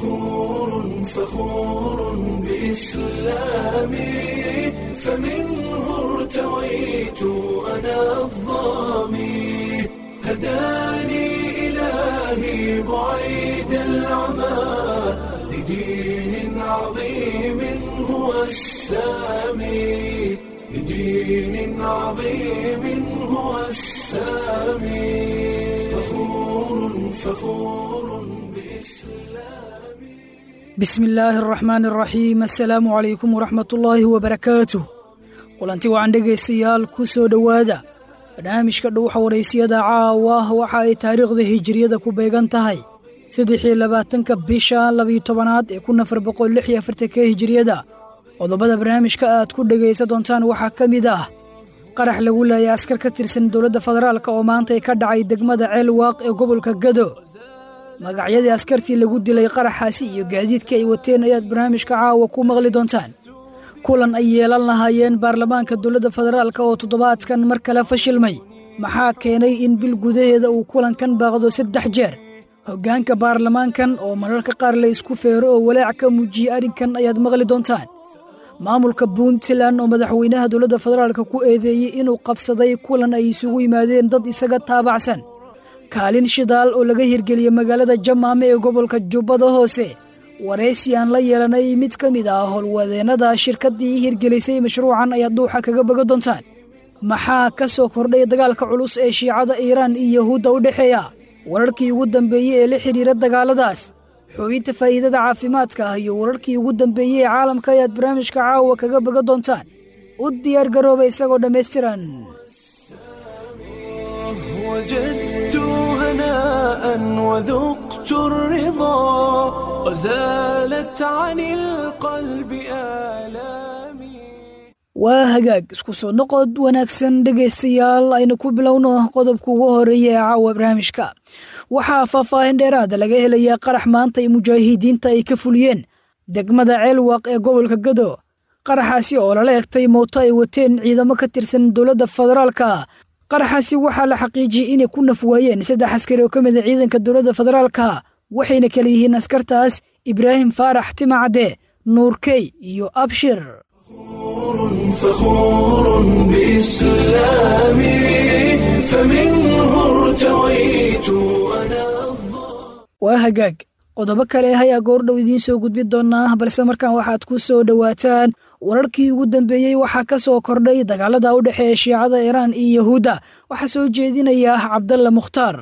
فخور فخور بإسلامي فمنه ارتويت أنا الظامي هداني إلهي بعيد العمى لدين عظيم هو السامي لدين عظيم هو السامي فخور فخور بإسلامي bismi illaahi araxmaan araxiim assalaamu calaykum waraxmatullaahi wabarakaatuh kulanti wacan dhegaystayaal ku soo dhowaada barnaamijka dhuuxa waraysiyada caawa waxa ay taariikhda hijiriyada ku beegan tahay saddexii labaatanka bisha labiyo tobanaad ee kun afar boqol lix iyo afartanka hijiriyada qodobada barnaamijka aad ku dhegaysan doontaan waxaa ka mid ah qarax lagu leeyay askar ka tirsan dowladda federaalk oo maantay ka dhacay degmada ceelwaaq ee gobolka gado magacyadii askartii lagu dilay qaraxaasi iyo gaadiidka ay wateen ayaad barnaamijka caawa ku maqli doontaan kulan ay yeelan lahaayeen baarlamaanka dowladda federaalk oo toddobaadkan mar kale fashilmay maxaa keenay in bil gudaheeda uu kulankan baaqdo saddex jeer hoggaanka baarlamaankan oo mararka qaar la isku feero oo walaac ka muujiyey arrinkan ayaad maqli doontaan maamulka puntland oo madaxweynaha dowladda federaalk ku eedeeyey inuu qabsaday kulan ay isugu yimaadeen dad isaga taabacsan kaalin shidaal oo laga hirgeliyey magaalada jamaame ee gobolka jubbada hoose waraysi aan la yeelanay mid ka mid ah howlwadeennada shirkaddii hirgelisay mashruucan ayaad dhuuxa kaga boga doontaan maxaa ka soo kordhay dagaalka culus ee shiicada iiraan iyo yahuudda u dhexeeya wararkii ugu dambeeyey ee la xidhiira dagaaladaas xubinta faa'iidada caafimaadka ah iyo wararkii ugu dambeeyey ee caalamka ayaad barnaamijka caawa kaga boga doontaan u diyaar garooba isagoo dhammaystiran وجدت هناء وذقت الرضا وزالت عن القلب آلامي waa hagaag isku soo noqod wanaagsan dhegaystayaal aynu ku bilowno qodobka ugu horeeya ee caawa barnaamijka waxaa faahfaahin dheeraada laga helayaa qarax maanta ay mujaahidiinta ay ka fuliyeen degmada ceelwaaq ee gobolka gado qaraxaasi oo lala egtay mooto ay wateen ciidamo ka tirsan dowladda federaalka qaraxaasi waxaa la xaqiijiyey inay ku naf waayeen saddex askari oo ka mida ciidanka dowladda federaalka waxayna kala yihiin askartaas ibraahim faarax timacadde nuurkey iyo abshir فخور بإسلامي فمنه ارتويت أنا waa hagaag qodobo kale ayaa goordhow idiin soo gudbin doonaa balse markaan waxaad ku soo dhowaataan wararkii ugu dambeeyey waxaa ka soo kordhay dagaalada u dhexeeya shiicada iiraan iyo yahuudda waxaa soo jeedinaya cabdalla mukhtaar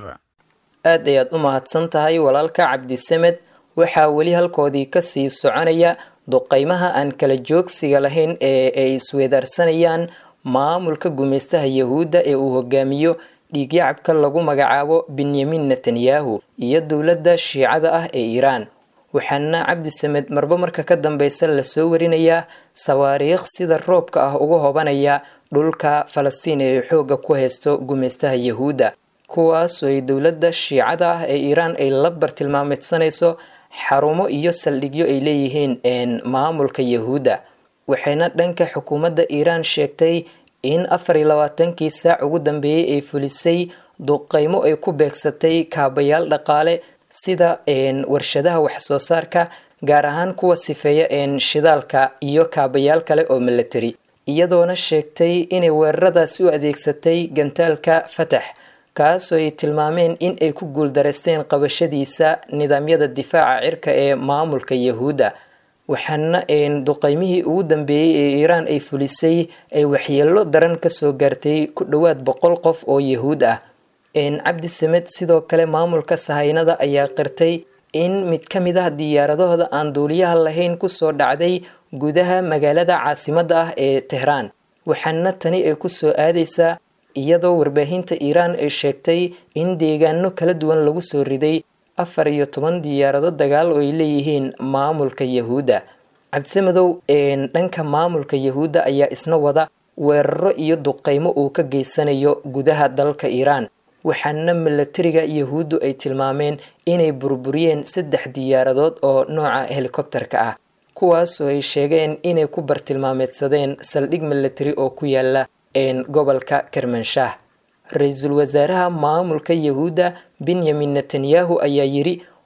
aad ayaad u mahadsan tahay walaalka cabdisamed waxaa weli halkoodii kasii soconaya duqeymaha aan kala joogsiga lahayn ee ay isweedaarsanayaan maamulka gumaystaha yahuudda ee uu hogaamiyo dhiigyacabka lagu magacaabo benyamin netanyahu iyo dowladda shiicada ah ee iiraan waxaana cabdisamed marba marka ka dambeysa lasoo warinayaa sawaariikh sida roobka ah uga hobanaya dhulka falastiin ee xoogga ku haysto gumaystaha yahuudda kuwaasoo ay dowladda shiicada ah ee iiraan ay la bartilmaamidsanayso xarumo iyo saldhigyo ay leeyihiin maamulka yahuudda waxayna dhanka xukuumadda iiraan sheegtay in afar iyo labaatankii saac ugu dambeeyey ay fulisay duqeymo ay ku beegsatay kaabayaal dhaqaale sida warshadaha waxsoo saarka gaar ahaan kuwa sifeeya shidaalka iyo kaabayaal kale oo milatari iyadoona sheegtay inay weeraradaasi u adeegsatay gantaalka fatax kaasoo ay tilmaameen in ay ku guuldaraysteen qabashadiisa nidaamyada difaaca cirka ee maamulka yahuudda waxaana duqeymihii ugu dambeeyey ee iiraan ay fulisay ay waxyeelo daran kasoo gaartay ku dhowaad boqol qof oo yahuud ah cabdi samed sidoo kale maamulka sahaynada ayaa qirtay in mid ka mid ah diyaaradahooda aan duuliyaha lahayn kusoo dhacday gudaha magaalada caasimadda ah ee tehraan waxaana tani ay kusoo aadaysaa iyadoo warbaahinta iiraan ay sheegtay in deegaano kala duwan lagu soo riday afar iyo toban diyaarado dagaal oo ay leeyihiin maamulka yahuudda cabdisamedow dhanka maamulka yahuudda ayaa isna wada weeraro iyo duqeymo uu ka geysanayo gudaha dalka iiraan waxaana milatariga yahuuddu ay tilmaameen inay burburiyeen saddex diyaaradood oo nooca helikobterka ah kuwaasoo ay sheegeen inay ku bartilmaameedsadeen saldhig milatari oo ku yaala gobolka kermanshaah ra-iisul wasaaraha maamulka yahuudda benyamin netanyahu ayaa yiri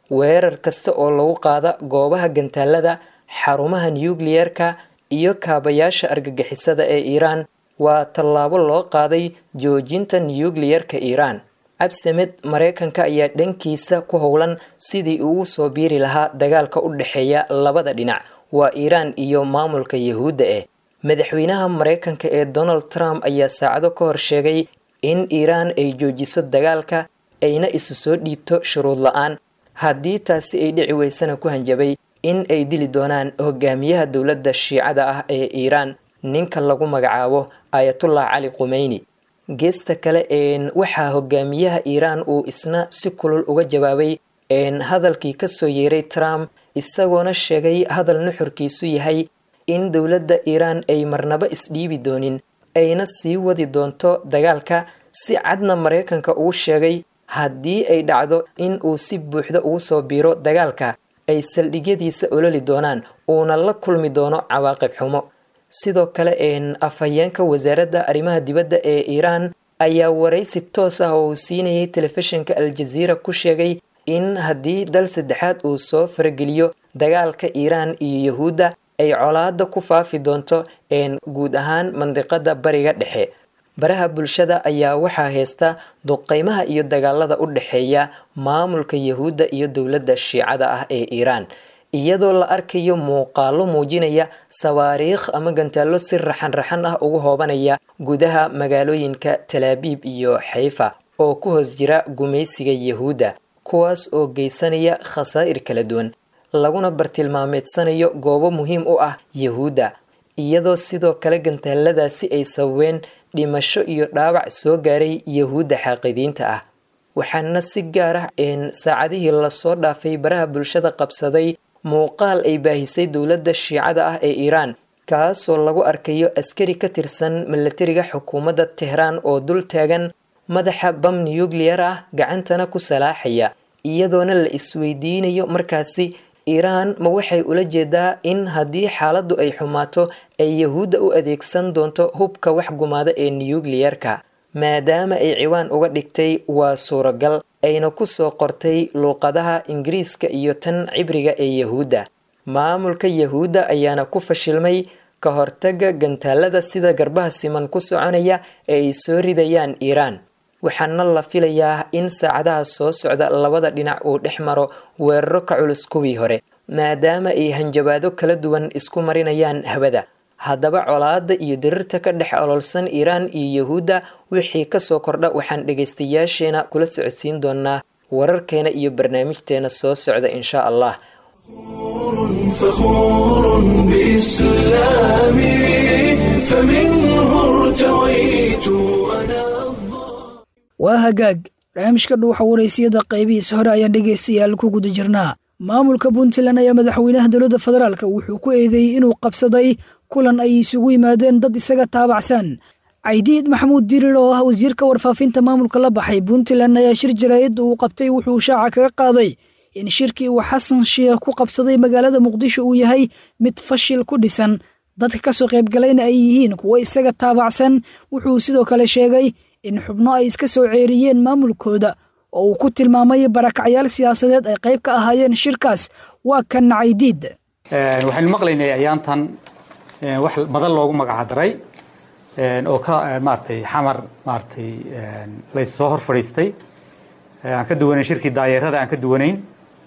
weerar kasta oo lagu qaada goobaha gantaalada xarumaha nukliyerka iyo kaabayaasha argagixisada ee iiraan waa tallaabo loo qaaday joojinta nukliyerka iiraan cabsamed mareykanka ayaa dhankiisa ku howlan sidii ugu soo biiri lahaa dagaalka u dhexeeya labada dhinac waa iiraan iyo maamulka yahuudda eh madaxweynaha mareykanka ee donald trump ayaa saacado ka hor sheegay in iiraan ay joojiso dagaalka ayna isu soo dhiibto shuruud la-aan haddii taasi ay dhici weysana ku hanjabay in ay dili doonaan hogaamiyaha dowladda shiicada ah ee iiraan ninka lagu magacaabo ayatullah cali qumeyni geesta kale waxaa hogaamiyaha iiraan uu isna si kulul uga jawaabay hadalkii kasoo yeeray trump isagoona sheegay hadal nuxurkiisu yahay in dowladda iiraan ay marnaba isdhiibi doonin ayna sii wadi doonto dagaalka si cadna mareykanka uu sheegay haddii ay dhacdo in uu si buuxda ugu soo biiro dagaalka ay saldhigyadiisa ololi doonaan uuna la kulmi doono cawaaqib xumo sidoo kale afhayeenka wasaaradda arrimaha dibadda ee iiraan ayaa waraysi toos ah oo uu siinayay telefishinka al-jaziira ku sheegay in haddii dal saddexaad uu soo farageliyo dagaalka iiraan iyo yahuudda ay colaada ku faafi doonto guud ahaan mandiqada bariga dhexe baraha bulshada ayaa waxaa haysta duqeymaha iyo dagaalada u dhexeeya maamulka yahuudda iyo dowladda shiicada ah ee iiraan iyadoo la arkayo muuqaalo muujinaya sawaariikh ama gantaallo si raxan-raxan ah ugu hoobanaya gudaha magaalooyinka talaabiib iyo xayfa oo ku hoos jira gumaysiga yahuudda kuwaas oo geysanaya khasaa'ir kala duwan laguna bartilmaameedsanayo goobo muhiim u ah yahuudda iyadoo sidoo kale gantaaladaasi ay sababeen dhimasho iyo dhaawac soo gaaray yahuudda xaaqidiinta ah waxaana si gaar ah saacadihii lasoo dhaafay baraha bulshada qabsaday muuqaal ay baahisay dowladda shiicada ah ee iiraan kaasoo lagu arkayo askari ka tirsan milatariga xukuumadda tehraan oo dul taagan madaxa bam nukliyar ah gacantana ku salaaxaya iyadoona la isweydiinayo markaasi iiraan ma waxay ula jeedaa in haddii xaaladdu ay xumaato ay yahuudda u adeegsan doonto hubka wax gumaada ee nukliyarka maadaama ay ciwaan uga dhigtay waa suuragal ayna ku soo qortay luuqadaha ingiriiska iyo tan cibriga ee yahuudda maamulka yahuudda ayaana ku fashilmay ka hortaga gantaalada sida garbaha siman ku soconaya ee ay soo ridayaan iiraan waxaana la filayaa in saacadaha soo socda labada dhinac uu dhex maro weeraro ka culus kuwii hore maadaama ay hanjabaado kala duwan isku marinayaan hawada haddaba colaada iyo dirirta ka dhex ololsan iiraan iyo yahuudda wixii kasoo kordha waxaan dhegaystayaasheena kula socodsiin doonaa wararkeena iyo barnaamijteena soo socda insha allah فخور بإسلامي فمنه ارتويت أنا waa hagaag barnaamijka dhuuxa waraysiyada qaybihiisa hore ayaan dhegaystayaal ku guda jirnaa maamulka puntland ayaa madaxweynaha dowladda federaalka wuxuu ku eedeeyey inuu qabsaday kulan ay isugu yimaadeen dad isaga taabacsan caydiid maxamuud dirir oo ah wasiirka warfaafinta maamulka la baxay puntland ayaa shir jaraa'id uu qabtay wuxuu shaaca kaga qaaday in shirkii uu xasan sheekh ku qabsaday magaalada muqdisho uu yahay mid fashil ku dhisan dadka ka soo qaybgalayna ay yihiin kuwo isaga taabacsan wuxuu sidoo kale sheegay in xubno ay iska soo ceeriyeen maamulkooda oo uu ku tilmaamay barakacyaal siyaasadeed ay qayb ka ahaayeen shirkaas waa kan caydiid waxaynu maqlaynay ayaantan wax badan loogu magacdaray oo ka maaratay xamar maaratay lays soo hor fadhiistay aan ka duwanayn shirkii daayeerada aan ka duwanayn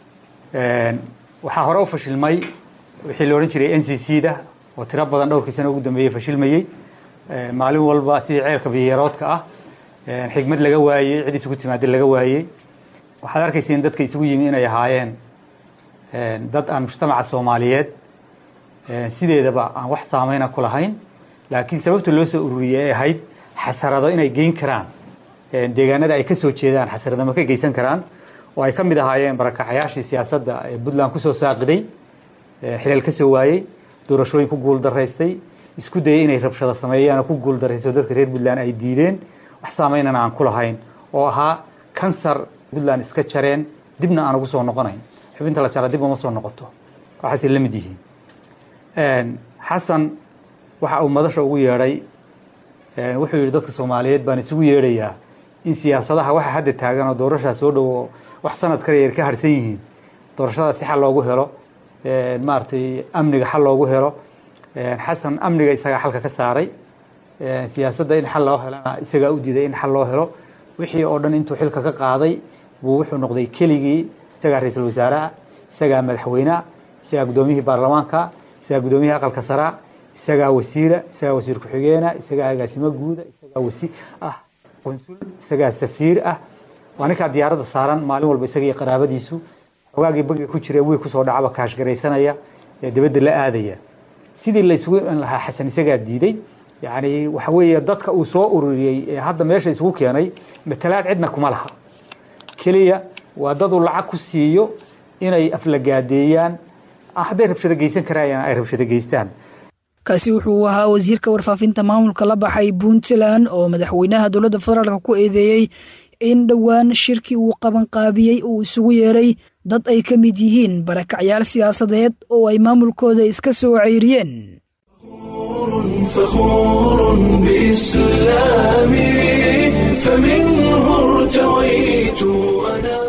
waxaa hore u fashilmay wixii la odhan jiray n c c da oo tiro badan dhowrkii sano ugu dambeeyey fashilmayey maalin walba sidii ceelka biyaroodka ah xigmad laga waayey cid isugu timaada laga waayey waxaad arkayseen dadka isugu yimi inay ahaayeen dad aan mujtamaca soomaaliyeed sideedaba aan wax saameyna ku lahayn laakiin sababta loo soo ururiyey ay ahayd xasarado inay geyn karaan deegaanada ay ka soo jeedaan xasaradama ka geysan karaan oo ay ka mid ahaayeen barakacayaashii siyaasadda ee puntland kusoo saaqiday xilal ka soo waayey doorashooyin ku guul daraystay isku dayay inay rabshado sameeyaan oo ku guul darayso dadka reer puntland ay diideen wax saameynana aan ku lahayn oo ahaa kansar puntland iska jareen dibna aan ugu soo noqonayn xubinta la jara dib uma soo noqoto waxaasay la mid yihiin xasan waxa uu madasha ugu yeedhay wuxuu yidhi dadka soomaaliyeed baan isugu yeedhayaa in siyaasadaha waxa hadda taagan oo doorashaa soo dhowo wax sanad kale yar ka harsan yihiin doorashada si xal loogu helo maaragtay amniga xal loogu helo xasan amniga isagaa xalka ka saaray siyaasadda in xal loo helana isagaa u diiday in xal loo helo wixii oo dhan intuu xilka ka qaaday buu wuxuu noqday keligii isagaa ra-iisul wasaaraha isagaa madaxweyneha isagaa guddoomiyihii baarlamaanka isagaa guddoomiyihii aqalka saraa isagaa wasiira isagaa wasiir ku-xigeena isagaa agaasimo guuda isagaa wasi ah qunsul isagaa safiir ah waa ninkaa diyaaradda saaran maalin walba isaga iyo qaraabadiisu xogaagii bangiga ku jira wiil kusoo dhacaba kaashgaraysanaya ee dibadda la aadaya sidii la isugu iman lahaa xasan isagaa diiday yacni waxa weeye dadka uu soo ururiyey ee hadda meesha isugu keenay matalaad cidna kuma laha keliya waa dad uu lacag ku siiyo inay aflagaadeeyaan hadday rabshado geysan karayaan ay rabshado geystaan kaasi wuxuu ahaa wasiirka warfaafinta maamulka la baxay puntland oo madaxweynaha dowladda federaalk ku eedeeyey in dhowaan shirkii uu qabanqaabiyey uu isugu yeeray dad ay ka mid yihiin barakacyaal siyaasadeed oo ay maamulkooda iska soo ceyriyeen فخور بإسلامي فمنه ارتويت أنا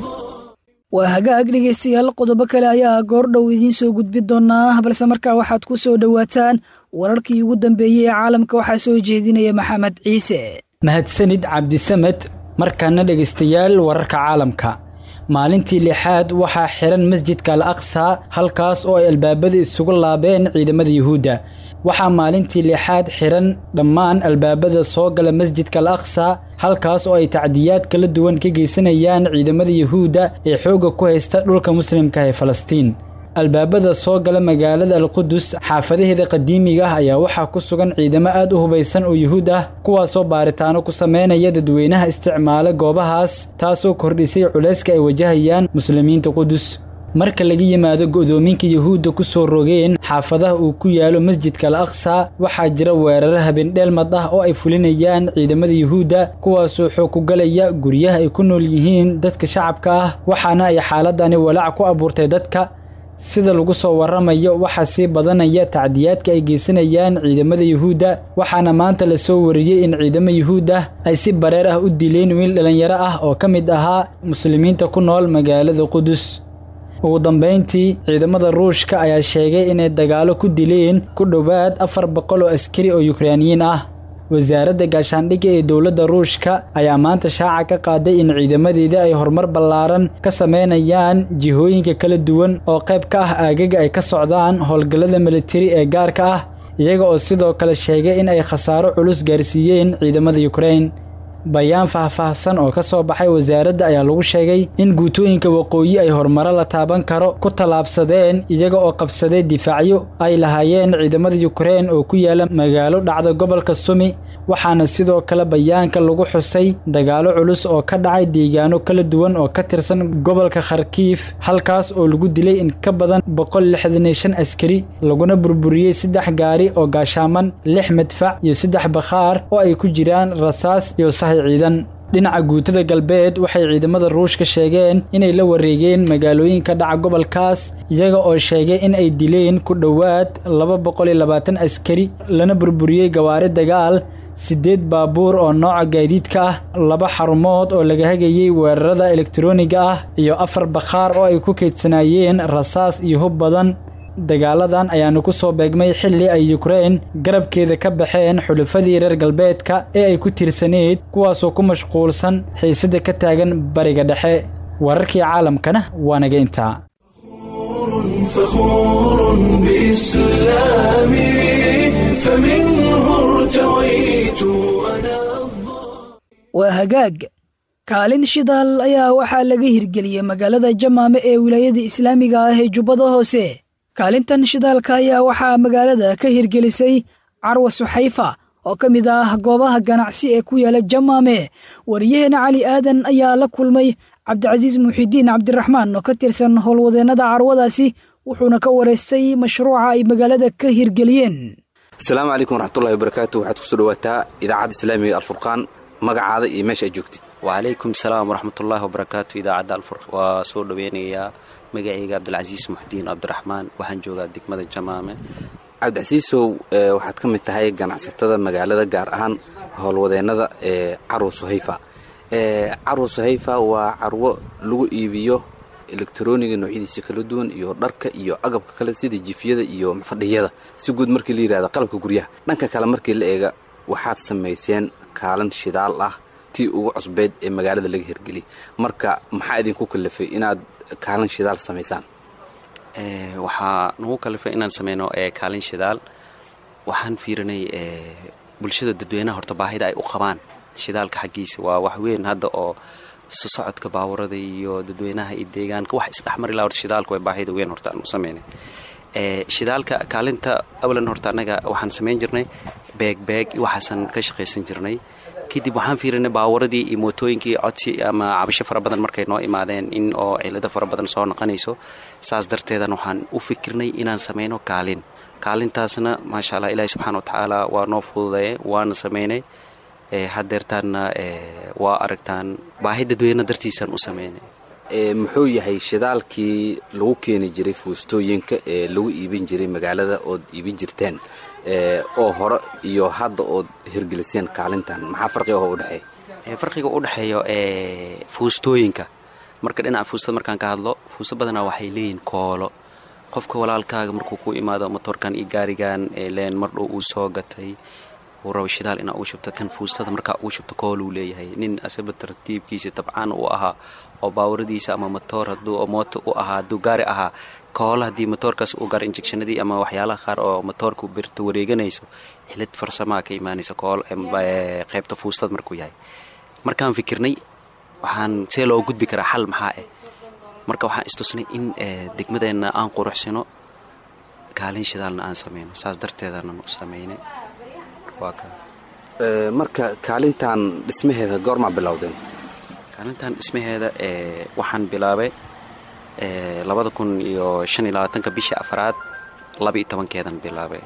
waa hagaag dhegaystayaal qodobo kale ayaa goordhow idiin soo gudbi doonaa balse markaa waxaad ku soo dhowaataan wararkii ugu dambeeyey ee caalamka waxaa soo jeedinaya maxamed ciise mahadsanid cabdisamed markaana dhegaystayaal wararka caalamka maalintii lixaad waxaa xiran masjidka al aqsa halkaas oo ay albaabada isugu laabeen ciidamada yuhuudda waxaa maalintii lixaad xiran dhammaan albaabada soo gala masjidka al aqsa halkaas oo ay tacdiyaad kala duwan ka geysanayaan ciidamada yuhuudda ee xoogga ku haysta dhulka muslimka ee falastiin albaabada soo gala magaalada alqudus xaafadaheeda qadiimiga ah ayaa waxaa ku sugan ciidamo aad u hubaysan oo yuhuud ah kuwaasoo baaritaano ku sameynaya dadweynaha isticmaala goobahaas taasoo kordhisay culayska ay wajahayaan muslimiinta qudus marka laga yimaado go'doominka yuhuudda ku soo rogeen xaafadaha uu ku yaalo masjidka al aqsa waxaa jira weeraro habendheelmad ah oo ay fulinayaan ciidamada yuhuudda kuwaasoo xoog ku galaya guryaha ay ku nool yihiin dadka shacabka ah waxaana ay xaaladani walaac ku abuurtay dadka sida lagu soo waramayo waxaa sii badanaya tacdiyaadka ay geysanayaan ciidamada yuhuudda waxaana maanta la soo wariyey in ciidamo yuhuud ah ay si bareer ah u dileen wiil dhallinyaro ah oo ka mid ahaa muslimiinta ku nool magaalada qudus ugu dambayntii ciidamada ruushka ayaa sheegay inay dagaalo ku dileen ku dhowaad afar boqol oo askari oo yukrainiyiin ah wasaaradda gaashaandhigga ee dowladda ruushka ayaa maanta shaaca ka qaaday in ciidamadeeda ay horumar ballaaran ka sameynayaan jihooyinka kala duwan oo qayb ka ah aagaga ay ka socdaan howlgallada militari ee gaarka ah iyaga oo sidoo kale sheegay in ay khasaaro culus gaarsiiyeen ciidamada yukrain bayaan faahfaahsan oo ka soo baxay wasaaradda ayaa lagu sheegay in guutooyinka waqooyi ay horumaro la taaban karo ku tallaabsadeen iyaga oo qabsaday difaacyo ay lahaayeen ciidamada yukrain oo ku yaala magaalo dhacda gobolka sumi waxaana sidoo kale bayaanka lagu xusay dagaalo culus oo ka dhacay deegaano kala duwan oo ka tirsan gobolka kharkiif halkaas oo lagu dilay in ka badan boqol lixdan iyo shan askari laguna burburiyey saddex gaari oo gaashaaman lix madfac iyo saddex bakhaar oo ay ku jiraan rasaas iyo sahay ciidan dhinaca guutada galbeed waxay ciidamada ruushka sheegeen inay la wareegeen magaalooyinka dhaca gobolkaas iyaga oo sheegay in ay dileen ku dhowaad laba boqol iyo labaatan askari lana burburiyey gawaari dagaal siddeed baabuur oo nooca gaadiidka ah laba xarumood oo laga hagayey weerarada elektarooniga ah iyo afar bakhaar oo ay ku kaydsanaayeen rasaas iyo hub badan dagaaladan ayaanu ku soo beegmay xilli ay yukrain garabkeeda ka baxeen xulufadii reer galbeedka ee ay ku tiirsaneyd kuwaasoo ku mashquulsan xiisada ka taagan bariga dhexe wararkii caalamkana waa naga intaa فخور بإسلامي فمنه ارتويت أنا waa hagaag kaalin shidaal ayaa waxaa laga hirgeliyey magaalada jamaame ee wilaayada islaamiga ah ee jubbada hoose kaalintan shidaalka ayaa waxaa magaalada ka hirgelisay carwa suxayfa oo ka mid ah goobaha ganacsi ee ku yaala jamaame wariyaheena cali aadan ayaa la kulmay cabdicasiis muxidiin cabdiraxmaan oo ka tirsan howlwadeennada carwadaasi wuxuuna ka wareystay mashruuca ay magaalada ka hirgeliyeen asalaamu calaykum waraxmatullahi wabarakaatu waxaad kusoo dhawaataa idaacadda islaamiga alfurqaan magacaada iyo meesha aad joogtid wacalaykum salaam waraxmatullaahi wabarakaatu idaacadda alfurq waa soo dhaweynayaa magacayga cabdilcasiis muxdiin cabdiraxmaan waxaan joogaa degmada jamaame cabdicasiisow waxaad ka mid tahay ganacsatada magaalada gaar ahaan howlwadeennada ee carwo suhayfa carwo suhayfa waa carwo lagu iibiyo elektroniga noocyadiisa kala duwan iyo dharka iyo agabka kale sida jifyada iyo fadhiyada si guud markii la yidhahda qalabka guryaha dhanka kale markii la eega waxaad samayseen kaalin shidaal ah tii ugu cusbeyd ee magaalada laga hirgeliyay marka maxaa idinku kalafay inaad kaalin shidaal samaysaan waxaa nagu kalifay inaan sameyno kaalin shidaal waxaan fiirinay bulshada dadweynaha horta baahida ay u qabaan shidaalka xaggiisa waa wax weyn hadda oo sosocodka baawarada iyo dadweynaha iyo deegaanka wax isdhexmari laha horta shidaalka waa baahida weyn horta aan u sameynay shidaalka kaalinta awlan horta annaga waxaan samayn jirnay beegbeeg waxaasan ka shaqaysan jirnay kadib waxaan fiirinay baawaradii iyo mootooyinkii codsi ama cabasho fara badan markay noo imaadeen in oo cilado fara badan soo noqonayso saas darteedan waxaan u fikirnay inaan sameyno kaalin kaalintaasna maasha allah ilaahi subxana watacaala waa noo fududeeye waana sameynay hadeertaanna waa aragtaan baahi dadweyne dartiisaan u sameynay muxuu yahay shidaalkii lagu keeni jiray fuustooyinka ee lagu iibin jiray magaalada ood iibin jirteen oo hore iyo hadda ood hirgeliseen kaalintan maxaa farqiga oo udhexeeya farqiga u dhexeeyo fuustooyinka marka dhinaca fuustada markaan ka hadlo fuusto badanaa waxay leeyihin koolo qofka walaalkaaga markuu ku imaado motoorkan iyo gaarigan leen mardhow uu soo gatay uu rabo shidaal inaa ugu shubto kan fuustada markaa ugu shubto kooluu leeyahay nin asaba tartiibkiisa tabcaan uu ahaa oo baawaradiisa ama motoor haduu mooto u ahaa hadduu gaari ahaa koola haddii motoorkaas uu gaaro injectionadii ama waxyaalaha qaar oo motoorka birta wareeganayso xilid farsamaa ka imaanaysa kool qaybta fuustada markuu yahay markaan fikirnay waxaan see loo gudbi karaa xal maxaa ah marka waxaan istusnay in degmadeenna aan quruxsino kaalin shidaalna aan sameyno saas darteedanan u sameynay marka kaalintan dhismaheeda goormaa bilowdeen kaalintan dhismaheeda waxaan bilaabay labada kun iyo shan iyo labaatanka bisha afraad laba iyo tobankeedan bilaabay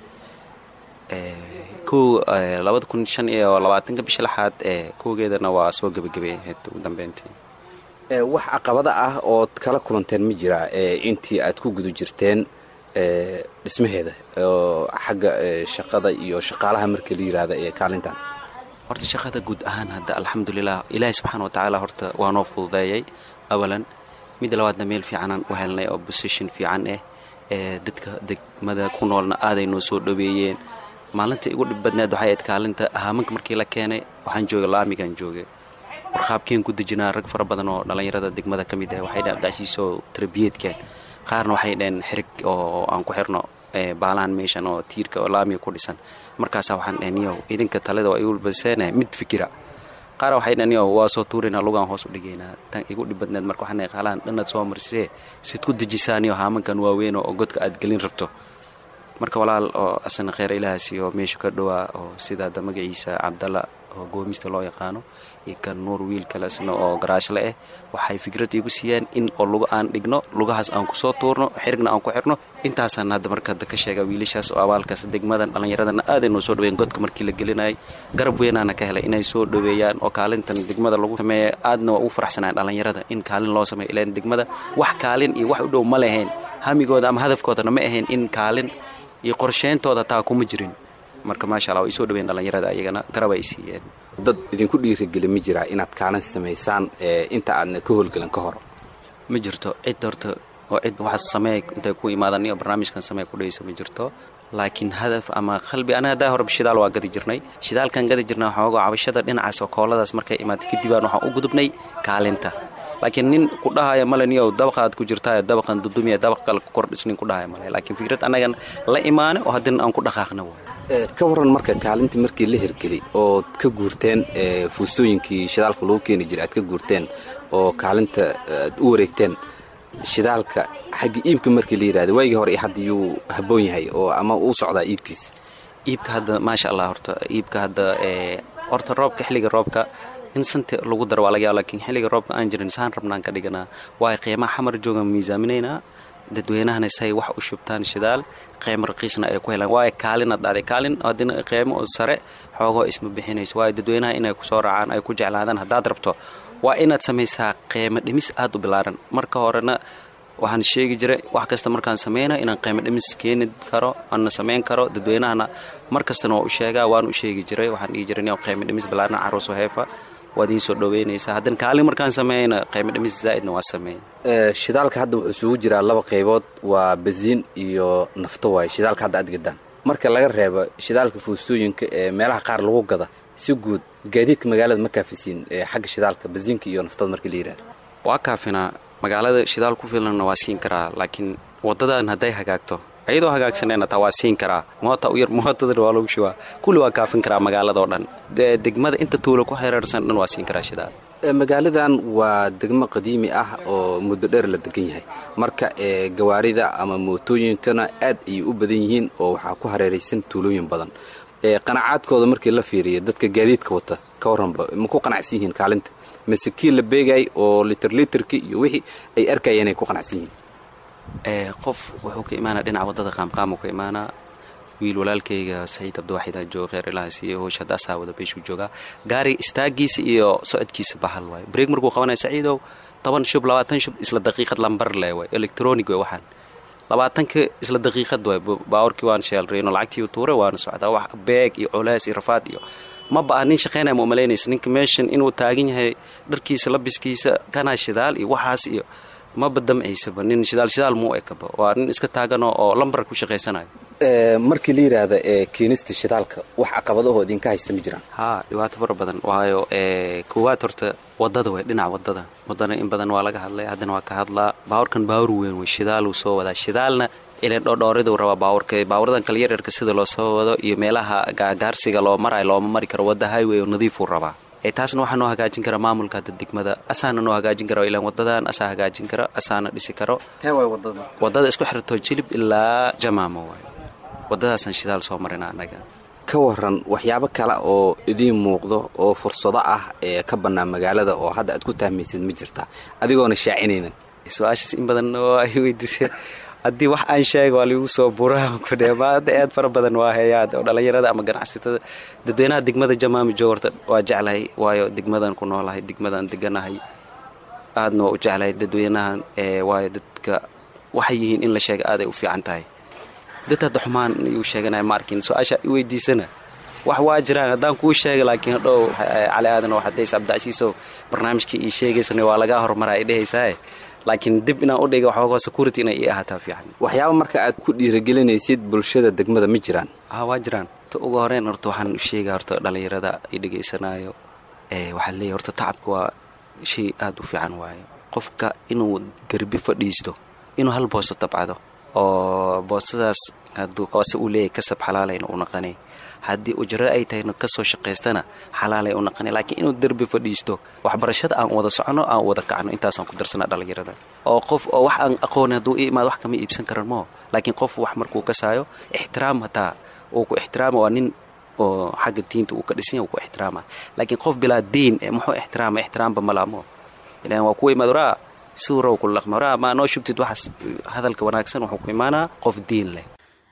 kow labada kun shan iyo labaatanka bisha lixaad kowgeedana waa soo gebagabeeyahayd ugu dambeyntii wax caqabada ah ood kala kulanteen ma jiraa intii aad ku guda jirteen dhismaheeda oo xagga shaqada iyo shaqaalaha markii la yidhaahda ee kaalintan horta shaqada guud ahaan hadda alxamdulilah ilaahi subxaana watacaala horta waa noo fududeeyay awalan midda labaadna meel fiicanaan u helnay oo bosition fiican ah ee dadka degmada ku noolna aaday noo soo dhaweeyeen maalinta igu dhib badneed waxay ayd kaalinta ahaamanka markii la keenay waxaan joogay laamigaan joogay warqaabkeen ku dejinaa rag fara badan oo dhallinyarada degmada ka mid ah waxay dhaheen abdacsiisoo tarbiyeedkeen qaarna waxay dhaheen xirig oo aan ku xirno baalaan meeshan oo tiirka oo laamiga ku dhisan markaasaa waxaan dhaheen niyow idinka talida waa igu baseene mid fikira qaar waxay dhaheen niyow waa soo tuuraynaa lugaan hoos u dhigaynaa tan igu dhib badneed marka waxaan dhahay qaalaan dhannaad soo marisee sid ku dejisaa niyo haamankan waaweyn oo godka aad gelin rabto marka walaal oo asana kheyr ilahaasi oo meesha ka dhowaa oo sida hadda magaciisa cabdalla oo goomista loo yaqaano iyo kan nuur wiil kalesna oo garaashle ah waxay fikrad iigu siiyeen in oo luga aan dhigno lugahaas aan kusoo tuurno xirigna aan ku xirno intaasaan hadda marka ka sheega wiilashaas oo abaalkaas degmadan dhallinyaradana aaday noo soo dhaweyen godka markii la gelinayay garab weynaana ka helay inay soo dhaweeyaan oo kaalintan degmada lagu sameeya aadna waa ugu faraxsanaan dhallinyarada in kaalin loo sameeyo ilaan degmada wax kaalin iyo wax u dhow ma lahayn hamigooda ama hadafkoodana ma ahayn in kaalin iyo qorsheyntooda taa kuma jirin marka maasha alla way soo dhaweyn dhallinyarada ayagana garab ay siiyeen dad idinku dhiirigeli ma jiraa inaad kaalin samaysaan inta aadna ka howlgelin ka hor ma jirto cid horta oo cid waxaas sameey intay ku imaadan iyo barnaamijkan samee ku dhayso ma jirto laakiin hadaf ama qalbi anaga haddaa horeba shidaal waa gadi jirnay shidaalkan gadi jirnay waxooga cabashada dhinacaas oo kooladaas markay imaatay kadibaan waxaan u gudubnay kaalinta laakiin nin ku dhahaya male niyow dabaqaad ku jirtaayo dabaqan dudumiya dabaq kale ku kordhis nin ku dhahaya male laakiin fikrad annagan la imaane oo haddina aan ku dhaqaaqna waay ka waran marka kaalintii markii la hirgeli ood ka guurteen fuustooyinkii shidaalka lagu keeni jiray aad ka guurteen oo kaalinta aad u wareegteen shidaalka xagga iibka markii la yidhahda waagii hore hadda yuu habboon yahay oo ama uu socdaa iibkiisa iibka hadda maasha allah horta iibka hadda horta roobka xilliga roobka in santi lagu daro waa laga yaaba lakiin xilliga roobka aan jirin saan rabnaan ka dhiganaa waayo qiimaha xamar joogan miisaaminaynaa dadweynahana say wax u shubtaan shidaal qeymo raqiisna ay ku helaan waayo kaalin ad dhacday kaalin haddina qeymo oo sare xoogoo isma bixinayso waayo dadweynaha inay kusoo raacaan ay ku jeclaadaan haddaad rabto waa inaad samaysaa qeymo dhimis aad u bilaaran marka horena waxaan sheegi jiray wax kasta markaan sameyna inaan qeymo dhimis keeni karo ana samayn karo dadweynahana mar kastana waa u sheegaa waan u sheegi jiray waxaan dhihi jiray qeymo dhimis bilaaran caruuso heefa waad iin soo dhoweynaysaa haddana kaalin markaan sameeyna qiimo dhimis zaa'idna waa sameeyey shidaalka hadda wuxuu isugu jiraa laba qaybood waa basiin iyo nafto waaye shidaalka hadda aad gadaan marka laga reebo shidaalka fuustooyinka ee meelaha qaar lagu gada si guud gaadiidka magaalada ma kaafisiin xagga shidaalka basiinka iyo naftada marka la yidhahdo waa kaafinaa magaalada shidaal ku filanna waa siin karaa laakiin waddadan hadday hagaagto ayadoo hagaagsanayna taa waa siin karaa moota u yar mootadana waa lagu shubaa kulli waa kaafin karaa magaaladao dhan degmada inta tuulo ku xereersan dhan waa siin karaa shidaal magaaladan waa degmo qadiimi ah oo muddo dheer la degan yahay marka gawaarida ama mootooyinkana aad ayay u badan yihiin oo waxaa ku hareeraysan tuulooyin badan qanacaadkooda markii la fiiriya dadka gaadiidka wata ka warranba ma ku qanacsan yihiin kaalinta mase kii la beegay oo litir litirki iyo wixii ay arkayeen ay ku qanacsan yihiin qof wuxuu ka imaanaa dhinaca waddada qaamqaamu ka imaanaa wiil walaalkayga saciid cabdiwaxida jooga kheer ilaha siiye hoosh hadda asaa wada beeshuu joogaa gaariga istaagiisa iyo socodkiisa bahal waaye breeg markuu qabanaya saciidow toban shub labaatan shub isla daqiiqad lambar le waay electronic way waxaan labaatanka isla daqiiqad waay baawarkii waan sheelrayno lacagtii tuure waana socdaa wax beeg iyo culays iyo rafaad iyo ma ba'a nin shaqaynaya ma umalaynaysa ninka meeshan inuu taagan yahay dharkiisa labiskiisa kanaa shidaal iyo waxaas iyo maba damcaysaba nin shidaal shidaal muu ekaba waa nin iska taaganoo oo lambar ku shaqaysanayo markii la yidhaahda ee keenista shidaalka wax caqabadahoo idinka haysta ma jiraan haa dhibaato fara badan waayo koowaad horta wadada way dhinaca wadada wadana in badan waa laga hadlay haddana waa ka hadlaa baawurkan baawur weyn wey shidaaluu soo wadaa shidaalna ilan dhodhooriduu rabaa baawurka baawuradan kale yaryarka sida loo soo wado iyo meelaha gaagaarsiga loo marayo looma mari karo wadda highway oo nadiifuu rabaa taasna waxaa noo hagaajin kara maamulka hadda degmada asaana noo hagaajin kara ilaan wadadan asaa hagaajin kara asaana dhisi karo wadada isku xirto jilib ilaa jamaamo waay wadadaasaan shidaal soo marina annaga ka waran waxyaabo kale oo idiin muuqdo oo fursado ah ee ka bannaan magaalada oo hadda aad ku tahmaysid ma jirta adigoona shaacinaynan su-aashaas in badan oo ay weydiiseen haddii wax aan sheega waa liigu soo buraamaada aad fara badan waa heeyaa oo dhallinyarada ama ganacsatada dadweynaha degmada jamaami joog horta waa jeclahay waayo degmadan ku noolahay degmadan deganahay aadna waa u jeclahay dadweynahan waayo dadka waxay yihiin in la sheega aaday u fiican tahay dad hadda xumaan iyu sheeganaya ma arkin su-aasha i weydiisana wax waa jiraan haddaan kuu sheega laakiin hadhow cali aadan oo xadays cabdicasiiso barnaamijkii ii sheegaysana waa lagaa horumara ay dhehaysaa laakiin dib inaan u dhiga waxooga security inay ii ahaataa fiican waxyaaba marka aad ku dhiiragelinaysid bulshada degmada ma jiraan ha waa jiraan ta ugu horeyn horta waxaan u sheegaa horta dhallinyarada i dhegaysanaayo waxaan leeyahy horta tacabka waa shay aada u fiican waayo qofka inuu derbi fadhiisto inuu hal boosto tabcado oo boostadaas hoose uu leeyahy kasab xalaalayna u naqanay haddii ujro ay tahayna kasoo shaqaystana xalaalay u naqanay laakiin inuu derbi fadhiisto waxbarashada aan wada socono aan wada kacno intaasaan ku darsana dhallinyarada oo qof oo wax aan aqooni hadduu i imaado wax kama iibsan karan moo laakiin qof wax markuu kasaayo ixtiraam hataa uu ku ixtiraama waa nin oo xagga diinta uu ka dhisanya uu ku ixtiraama laakiin qof bilaa diin muxuu ixtiraama ixtiraamba malaamo ilaan waa kuwa imaad waraa siduu raw kula dhaqma waraa maa noo shubtid waxaas hadalka wanaagsan wuxuu ku imaanaa qof diin leh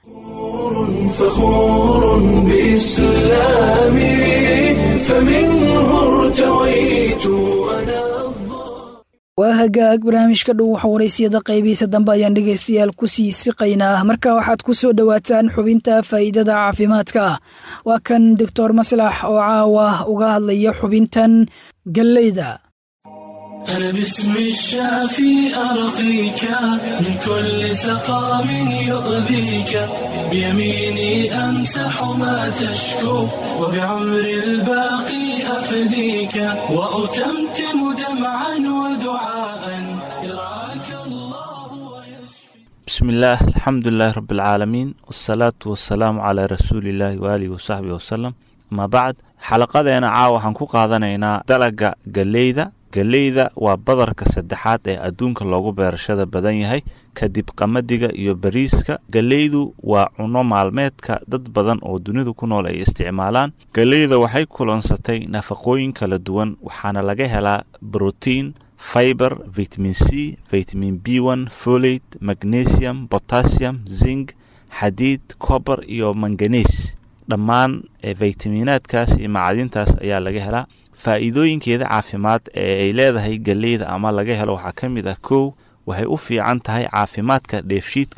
فخور بإسلامي فمنه ارتويت أنا waa hagaag barnaamijka dhow waxa waraysiyada qaybihiisa dambe ayaan dhegaystayaal ku sii siqaynaa marka waxaad ku soo dhowaataan xubinta faa'iidada caafimaadka waa kan doctor maslax oo caawa uga hadlaya xubintan galleyda أنا باسم الشافي أرقيك من كل سقام يؤذيك بيميني أمسح ما تشكو وبعمر الباقي أفديك وأتمتم دمعا ودعاء يرعاك الله ويشفي بسم الله الحمد لله رب العالمين والصلاة والسلام على رسول الله وآله وصحبه وسلم ما بعد xalaqadeena caawa waxaan ku qaadanaynaa dalaga galleyda galleyda waa badarka saddexaad ee adduunka loogu beerashada badan yahay kadib qamadiga iyo bariiska galleydu waa cunno maalmeedka dad badan oo dunidu ku nool ay isticmaalaan galleyda waxay kulansatay nafaqooyin kala duwan waxaana laga helaa brotiin fiber vitamin c vitamin b one folate magnesium potassium zinc xadiid cober iyo manganes dhammaan faytaminaadkaas iyo macdintaas ayaa laga helaa faa'iidooyinkeeda caafimaad ee ay leedahay galleyda ama laga helo waxaa ka mid ah kow waxay u fiican tahay caafimaadka dheefshiidka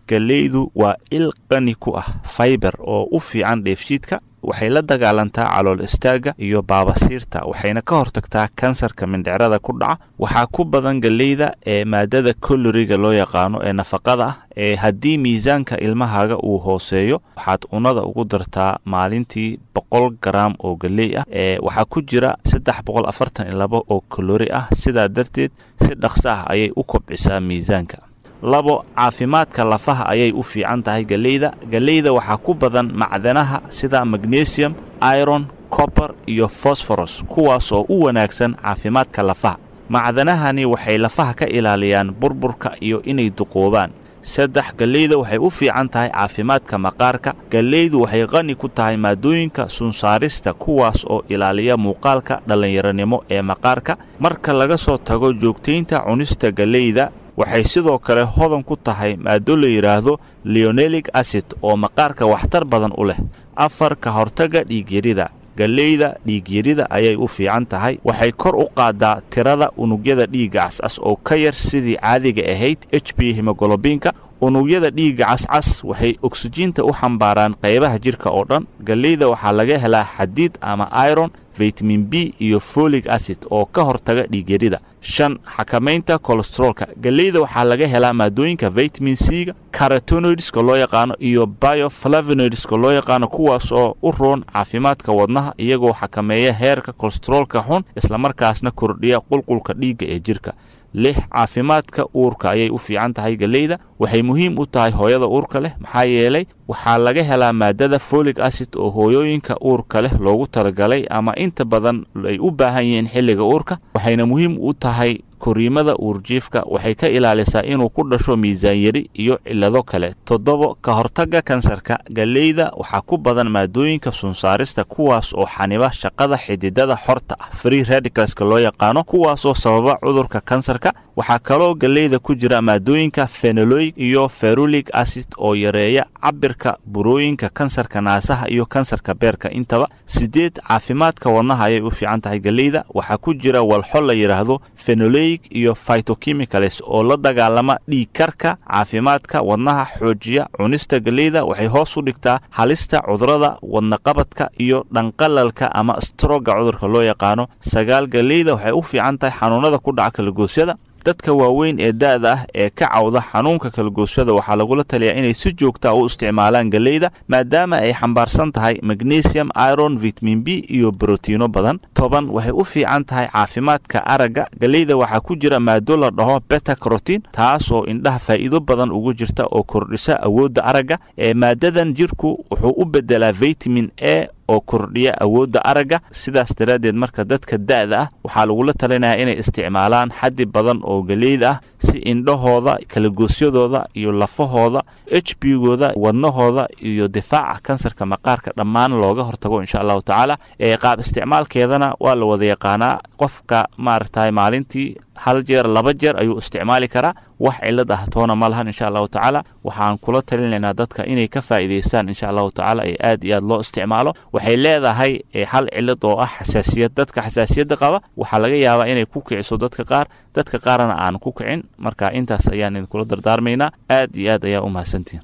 galleydu waa il qani ku ah faiber oo u fiican dheefshiidka waxay la dagaalantaa calool istaagga iyo baabasiirta waxayna ka hortagtaa kansarka mindhicrada ku dhaca waxaa ku badan galleyda ee maadada koloriga loo yaqaano ee nafaqada ah ee haddii miisaanka ilmahaaga uu hooseeyo waxaad cunada ugu dartaa maalintii boqol garaam oo galley ah ee waxaa ku jira saddex boqol afartan iyo labo oo kolori ah sidaa darteed si dhaqso ah ayay u kobcisaa miisaanka labo caafimaadka lafaha ayay u fiican tahay galleyda galleyda waxaa ku badan macdanaha sida magnesium iron copper iyo fosforos kuwaas oo u wanaagsan caafimaadka lafaha macdanahani waxay lafaha ka ilaaliyaan burburka iyo inay duqoobaan saddex galleyda waxay u fiican tahay caafimaadka maqaarka galleydu waxay qani ku tahay maadooyinka sunsaarista kuwaas oo ilaaliya muuqaalka dhallinyaronimo ee maqaarka marka laga soo tago joogtaynta cunista galleyda waxay sidoo kale hodan ku tahay maado la yidhaahdo leonelic acid oo maqaarka waxtar badan u leh afar ka hortagga dhiigyarida galleyda dhiigyarida ayay u fiican tahay waxay kor u qaadaa tirada unugyada dhiigga cascas oo ka yar sidii caadiga ahayd h b hemogolobiinka unugyada dhiigga cascas waxay oksijiinta u xambaaraan qaybaha jidhka oo dhan galleyda waxaa laga helaa xadiid ama iron vitamin b iyo folig acid oo ka hortaga dhiigyarida shan xakamaynta kolesteroolka galleyda waxaa laga helaa maadooyinka vitamin c-ga carotenoidska loo yaqaano iyo bioflavinoidska loo yaqaano kuwaas oo u roon caafimaadka wadnaha iyagoo xakameeya heerka kolesteroolka xun islamarkaasna kordhiya qulqulka dhiigga ee jidhka lix caafimaadka uurka ayay u fiican tahay galleyda waxay muhiim u tahay hooyada uurka leh maxaa yeelay waxaa laga helaa maadada folig acid oo hooyooyinka uurka leh loogu talagalay ama inta badan ay u baahan yihiin xilliga uurka waxayna muhiim u tahay koriimada uurjiifka waxay ka ilaalisaa inuu ku dhasho miisaan yari iyo cillado kale toddobo ka hortagga kansarka galleyda waxaa ku badan maadooyinka sunsaarista kuwaas oo xaniba shaqada xididada xorta ah free radicalska loo yaqaano kuwaasoo sababa cudurka kansarka waxaa kaloo galleyda ku jira maadooyinka fenoloig iyo ferulig acid oo yareeya cabirka burooyinka kansarka naasaha iyo kansarka beerka intaba sideed caafimaadka wadnaha ayay u fiican tahay galleyda waxaa ku jira walxo la yidhaahdo fenolig iyo phytochemicals oo la dagaalama dhiig karka caafimaadka wadnaha xoojiya cunista galleyda waxay hoos u dhigtaa halista cudurada wadnaqabadka iyo dhanqalalka ama stroga cudurka loo yaqaano sagaal galleyda waxay u fiican tahay xanuunada ku dhaca kalagoosyada dadka waaweyn ee da'da ah ee ka cawda xanuunka kalagoosyada waxaa lagula taliyaa inay si joogta u isticmaalaan galleyda maadaama ay xambaarsan tahay magnesium iron vitamin b iyo brotiino badan toban waxay u fiican tahay caafimaadka aragga galleyda waxaa ku jira maado la dhaho beta crotin taas oo indhaha faa'iido badan ugu jirta oo kordhisa awoodda aragga ee maadadan jirku wuxuu u beddelaa vitamin a oo kordhiya awoodda aragga sidaas daraaddeed marka dadka da'da ah waxaa lagula talinayaa inay isticmaalaan xaddi badan oo galleyda ah si indhahooda kalagoosyadooda iyo lafahooda h b gooda wadnahooda iyo difaaca kansarka maqaarka dhammaan looga hortago insha allahu tacaala ee qaab isticmaalkeedana waa la wada yaqaanaa qofka maaragtay maalintii hal jeer laba jeer ayuu isticmaali karaa wax cilad ah toona ma lahan insha allahu tacaala waxaan kula talinaynaa dadka inay ka faa'iidaystaan insha allahu tacaala ee aad iyo aad loo isticmaalo waxay leedahay hal cilad oo ah xasaasiyad dadka xasaasiyadda qaba waxaa laga yaabaa inay ku kiciso dadka qaar dadka qaarna aan ku kicin marka intaas ayaan idinkula dardaarmaynaa aad iyo aad ayaa u mahadsantihin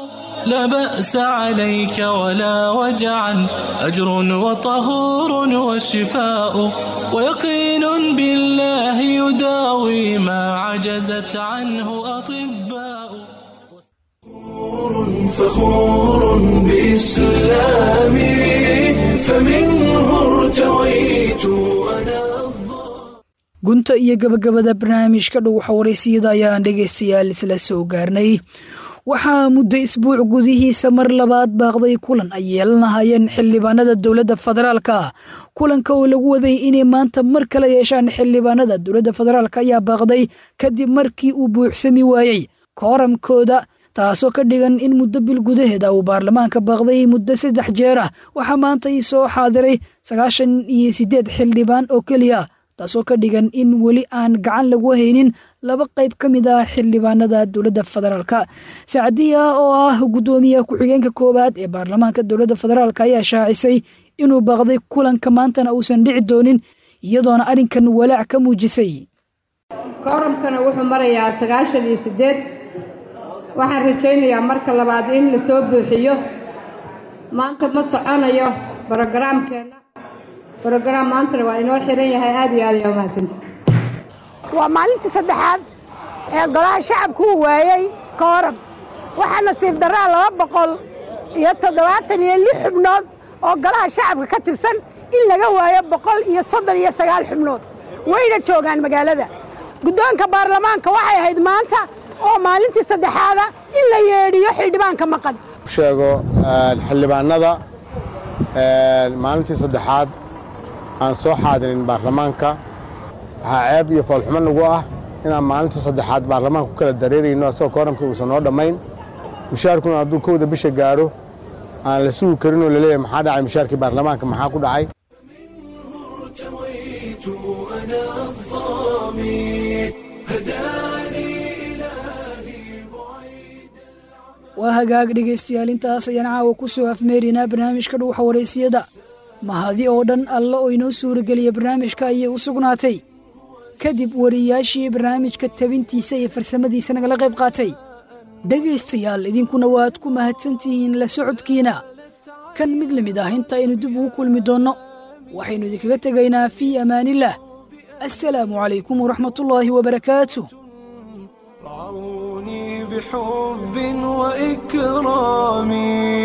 لا بأس عليك ولا وجعا أجر وطهور وشفاء ويقين بالله يداوي ما عجزت عنه أطباء فخور بإسلامي فمنه ارتويت أنا gunta iyo gabagabada barnaamijka dhuwaxa waraysiyada ayaan dhegaystayaal isla soo gaarnay waxaa muddo isbuuc gudihiisa mar labaad baaqday kulan ay yeelanahayeen xildhibaanada dowladda federaalka kulanka oo lagu waday inay maanta mar kale yeeshaan xildhibaanada dowladda federaalk ayaa baaqday kadib markii uu buuxsami waayey kooramkooda taasoo ka dhigan in muddo bil gudaheeda uu baarlamaanka baaqday muddo saddex jeer ah waxaa maanta ii soo xaadiray sagaashan iyo siddeed xildhibaan oo keliya taasoo ka dhigan in weli aan gacan lagu haynin laba qayb ka mid ah xildhibaanada dowladda federaalk sacdiya oo ah guddoomiyaha ku-xigeenka koowaad ee baarlamaanka dowladda federaalk ayaa shaacisay inuu baaqday kulanka maantana uusan dhici doonin iyadoona arrinkan walaac ka muujisay kooramkana wuxuu marayaa sagaashan iyo siddeed waxaan rajaynayaa marka labaad in la soo buuxiyo maanta ma soconayo brogaraamkeenna brogaraam maantana waa inoo xiran yahay aad iyo aad ayaa umahadsanta waa maalintii saddexaad ee golaha shacabku uu waayey kooram waxaa nasiib darraa laba boqol iyo toddobaatan iyo lix xubnood oo golaha shacabka ka tirsan in laga waayo boqol iyo soddon iyo sagaal xubnood wayna joogaan magaalada guddoonka baarlamaanka waxay ahayd maanta oo maalintii saddexaada in la yeedhiyo xildhibaanka maqan sheego xildhibaanada maalintii saddexaad aan soo xaadirin baarlamaanka waxaa ceeb iyo foolxumo nagu ah inaan maalintii saddexaad baarlamaanka ku kala dareerayno asagoo kooramkii uusan noo dhammayn mushaarkuna hadduu kowda bisha gaadho aan la sugi karin oo laleeyahay maxaa dhacay mushaarkii baarlamaanka maxaa ku dhacay waa hagaag dhegaystayaal intaas ayaan caawa ku soo afmeeraynaa barnaamijka dhuuxa waraysiyada mahadi oo dhan alla oo inoo suurageliya barnaamijka ayay u sugnaatay kadib wariyaashii barnaamijka tabintiisa iyo farsamadiisa nagala qayb qaatay dhegaystayaal idinkuna waad ku mahadsantihiin la socodkiina kan mid la mid ah inta aynu dib ugu kulmi doonno waxaynu idinkaga tegaynaa fii amaanillaah assalaamu calaykum waraxmatullaahi wabarakaatu بحب وإكرام